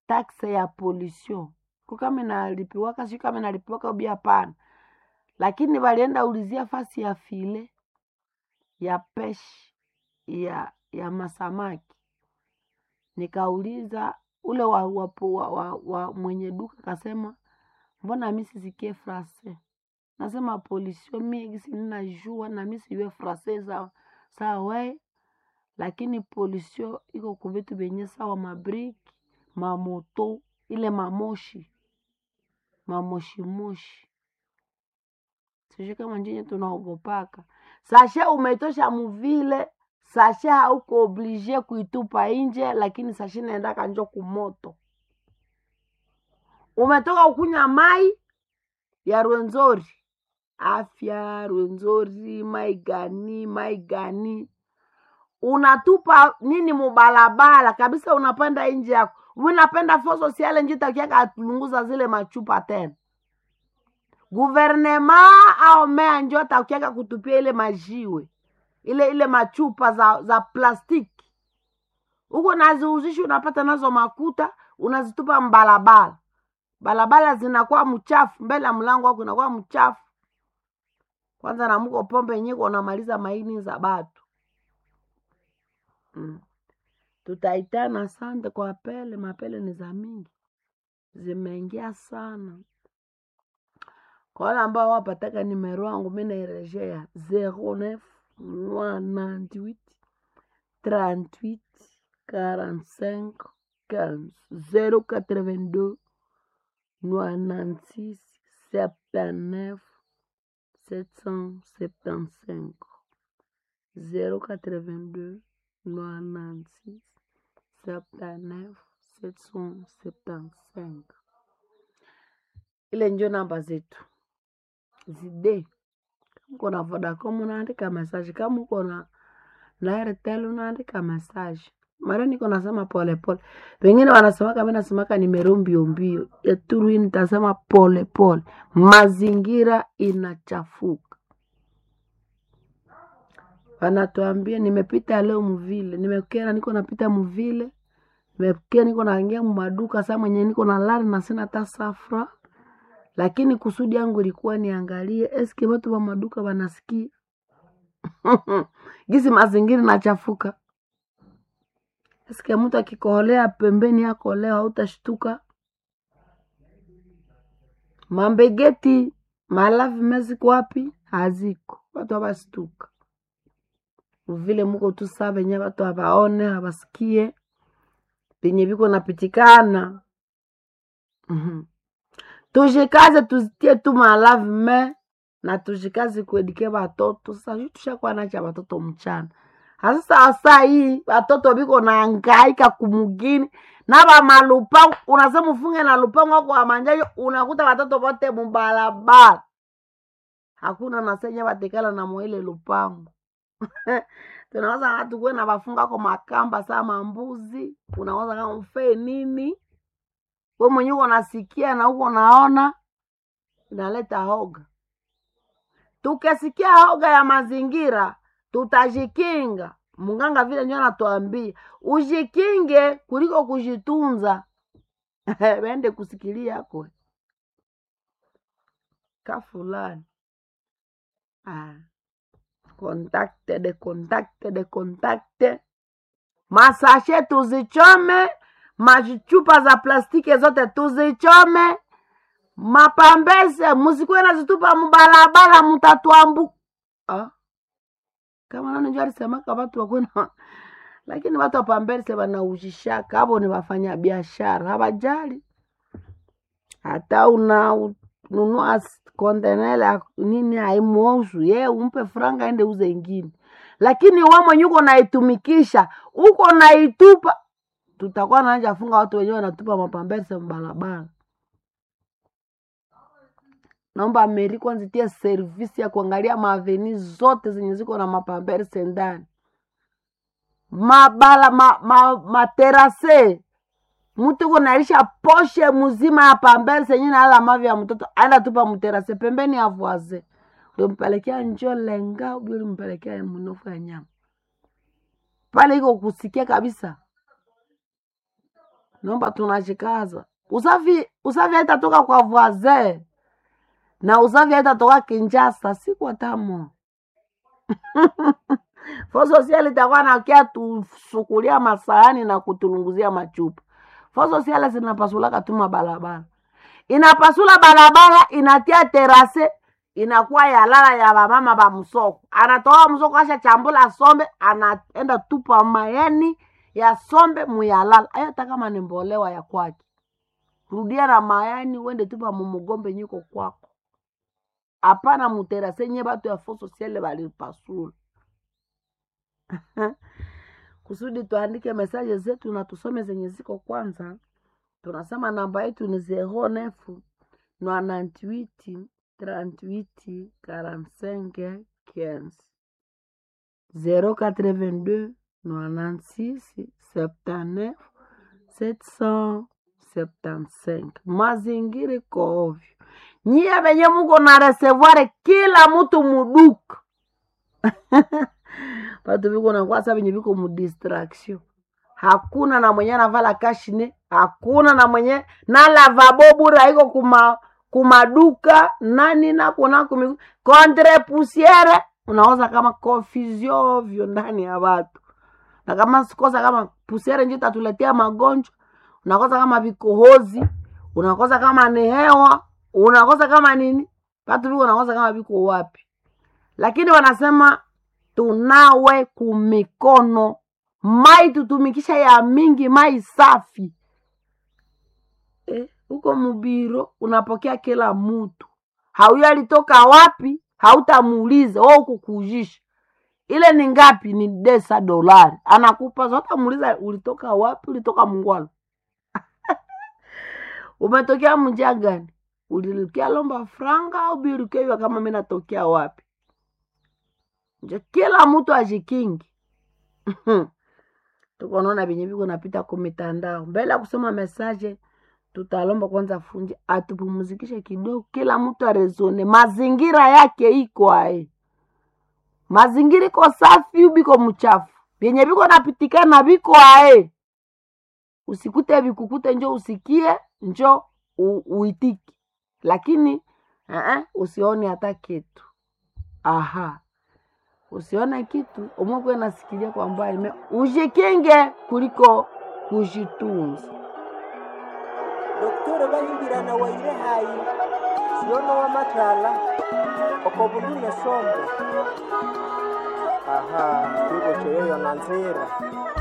taxe ya pollution ko kama inalipiwaka sio kama inalipiwaka ubi hapana lakini walienda ulizia fasi ya file ya peshi ya ya masamaki nikauliza ule wa, wa, wa, wa, wa mwenye duka kasema mbona mi sisikie frase nasema pollution mi gisi ninajua na mi sijue frase sawa sawa we lakini pollution iko kuvitu vyenye sawa mabriki mamoto ile mamoshi mamoshimoshi sijui kama njinyi tunaogopaka sashe umetosha muvile sashe hauko oblige kuitupa nje lakini sashe naenda kanjo kumoto umetoka ukunywa mai ya rwenzori afya rwenzori mai gani mai gani unatupa nini mubalabala kabisa unapanda nje yako unapenda fo sosiale nji takiaka atulunguza zile machupa tena guvernema au mea njo atakiaka kutupia ile majiwe ile ile machupa za za plastiki huko naziuzishi unapata nazo makuta unazitupa mbalabala balabala zinakuwa mchafu mbele ya mlango wako inakuwa mchafu kwanza namuko pombe yenyewe unamaliza maini za batu mm. tutaitana sante kwa pele mapele ni za mingi zimeingia sana kwa wale ambao wapataka nimero wangu mi nairejea 09 98 38 45 15 082 96 79 775 082 96 79 775 ile njo namba zetu zide kama uko na vodacom unaandika message kama uko na na airtel unaandika message mara niko nasema polepole pengine wanasemaka mi nasemaka nimero mbio mbio yaturu hii nitasema polepole mazingira inachafuka wanatuambia nimepita leo mvile nimekera niko napita mvile nimekera niko naingia mumaduka saa mwenye niko na lari na sina hata safra lakini kusudi yangu ilikuwa niangalie eske watu wa maduka wanasikia gisi mazingira inachafuka eske mtu akikoholea pembeni yako leo hautashtuka mambegeti malavi meziko wapi haziko watu hawastuka vile muko tu saa venye watu hawaone hawasikie penye viko napitikana mm-hmm. tushikaze tuzitie tu malavi me na tushikaze kuedike watoto sasa tushakuwa nacha watoto mchana hasa saa hii watoto biko naangaika kumugini na bamalupango unasema ufunge na lupango wako wamanjayo unakuta watoto wote mubalabala hakuna nasenye batekala na mwile lupango tunaweza watu kuwe na bafunga ko makamba saa mambuzi unaweza kama mfee nini we mwenye uko nasikia na uko naona inaleta hoga tukisikia hoga ya mazingira tutajikinga munganga vile nyo anatuambia ujikinge kuliko kujitunza wende kusikilia kwe ka fulani ah. kontakte de kontakte de kontakte masashe tuzichome machupa za plastiki zote tuzichome mapambese musikuwe nazitupa mubalabala mutatuambu ah? kama nani njo alisemaka watu wakwena lakini watu wapambese wanaujishaka avo ni wafanya biashara hawajali hata una nunua kontenela nini haimuosu ye umpe franga ende uze ingine lakini we mwenye uko naitumikisha uko naitupa tutakuwa naanja funga watu wenyewe wanatupa mapambese mbalabala naomba Ameri kwanza itie servisi ya kuangalia maaveni zote zenye ziko na mapamberse ndani, mabala ma, ma, materase mtu kunalisha poshe mzima ya pamberse yenye nalala mavi ya mtoto aenda tupa mterase pembeni ya voise, ulimpelekea njo lenga ubi ulimpelekea mnofu ya nyama pale, iko kusikia kabisa naomba tunachikaza usafi usafi haitatoka kwa voisin na usafi haitatoka kinjasa siku tamo fo sosiali itakuwa nakia tusukulia masahani na kutulunguzia machupa fo sosiali zinapasulaka tu mabalabala inapasula barabara inatia terase inakuwa yalala ya bamama ba msoko anatoa msoko asha chambula sombe anaenda tupa mayani ya sombe muyalala ayo hata kama ni mbolewa ya kwake rudia na mayani uende tupa mumugombe nyiko kwako hapana muterase nye batu ya fo sosiale balipasula kusudi tuandike mesaje zetu na tusome zenye ziko kwanza tunasema namba yetu ni 09 98 38 45 15 082 96 79 775 mazingira iko ovyo nyie venye muko na reservoir kila mtu muduka batu viko nakwasa venye viko mudistraction hakuna na mwenye anavala kashine hakuna na mwenye na lavabo bure haiko kuma kumaduka nani nakuna kumi contre poussiere unaoza kama confusion ovyo ndani ya watu na kama sikosa kama pusiere njo tatuletea magonjwa unakosa kama vikohozi unakosa kama ni hewa unakosa kama nini watu viko unakosa kama viko wapi lakini wanasema tunawe kumikono mai tutumikisha ya mingi mai safi eh, huko mubiro unapokea kila mtu hauyo alitoka wapi hautamuuliza o kukujisha ile ni ngapi ni desa dolari anakupa zote muuliza ulitoka wapi ulitoka mungwalo umetokea mjia gani ulirukia lomba franga au birukewa kama mi natokea wapi njo kila mtu ajikingi tuko naona venye viko napita ku mitandao mbele ya kusoma mesaje tutalomba kwanza funji atupumuzikishe kidogo kila mtu arezone mazingira yake iko ae mazingira iko safi ubiko mchafu vyenye viko napitikana viko ae usikute vikukute njo usikie njo u, uitiki lakini uh-uh, usione hata kitu aha usione kitu umwekwe nasikilia kwa mbali me ujikinge kuliko kujitunza doktore bahimbirana waire hayi siona wamatala okobulune sombe aha twiboceyoyo na nzira